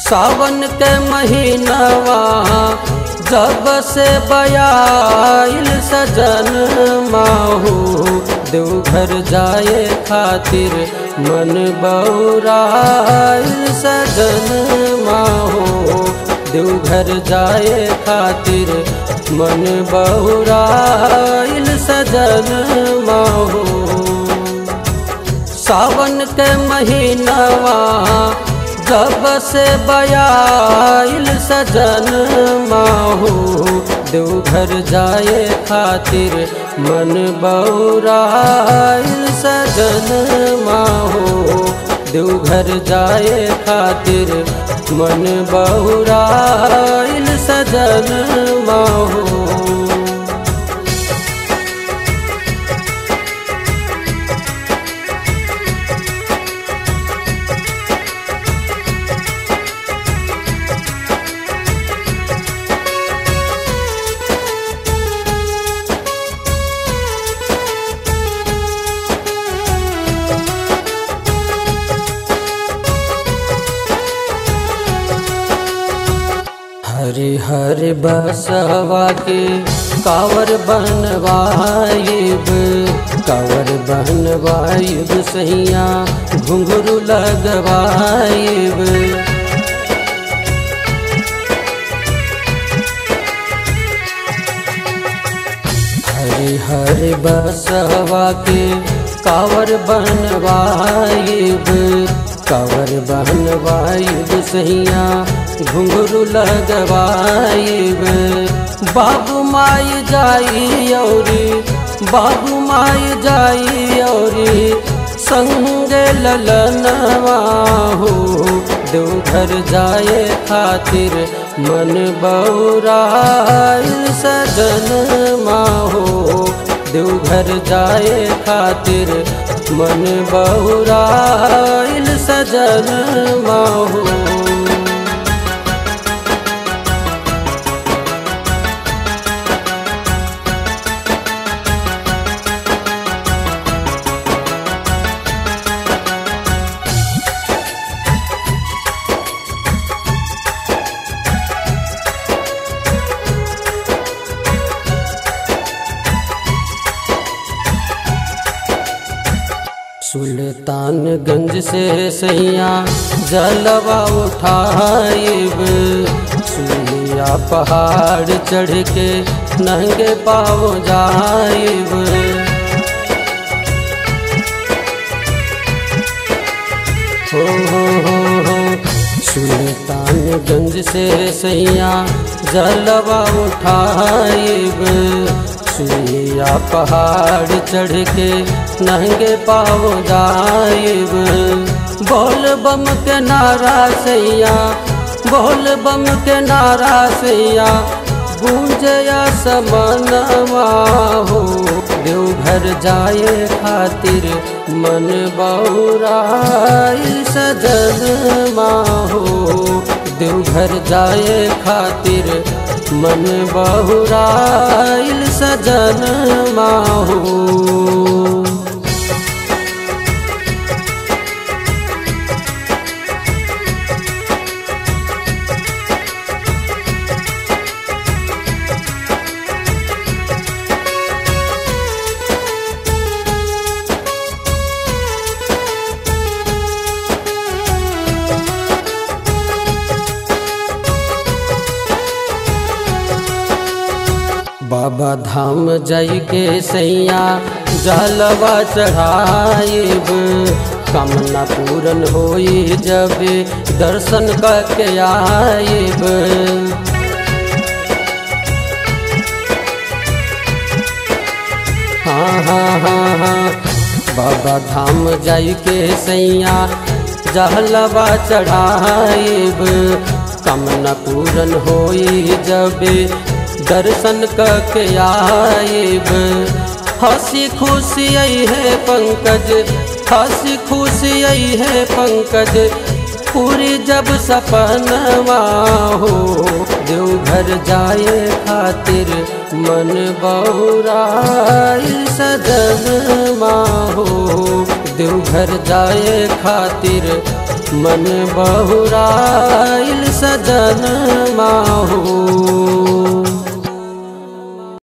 सावन के महीनवा जब से बयाइल सजन माहू देवघर जाए खातिर मन बौराइल सजन माहू देवघर जाए खातिर मन बौराइल सजन माहू सावन के महीनवा जब से बयाइल सजन माहू देवघर जाए खातिर मन बौराइल सजन माहू देवघर जाए खातिर मन बौराइल सजन माहू हरे हरे बसवा के कावर बनवाइब कावर बनवाइब सैया घुंघरू लगवाइब हरे हरे बसवा के कावर बनवाइब कावर बनवाइब सैया घुंघरू लगवाइब बाबू माई जाई औरी बाबू माई जाई औरी संग ललनवा हो देवघर जाए खातिर मन बौराइल सजन माहो देवघर जाए खातिर मन बौराइल सजन माहो सुल्तानगंज से सैया जलवा उठाइब सुइया पहाड़ चढ़ के नंगे पाव जाइब हो हो हो हो सुल्तानगंज से सैया जलवा उठाइब सुइया पहाड़ चढ़ के नंगे पाव जाइब बोल बम के नारा सैया बोल बम के नारा सैया गूंजया समनवा हो देवघर जाए खातिर मन बौराई सजन माहो देवघर जाए खातिर मन बहुराइल सजन माहो बाबा धाम जई के सैया जलवा चढ़ाइब कामना पूरन होई जब दर्शन करके आइब हाँ हाँ हाँ हाँ बाबा धाम जाई के सैया जहलवा चढ़ाइब कामना पूरन होई जब दर्शन करके आइब हंसी खुशी आई है पंकज हंसी खुशी आई है पंकज पूरी जब सपनवा हो देवघर जाए खातिर मन बहुराई सजन हो देवघर जाए खातिर मन बहुराइल सजन माहू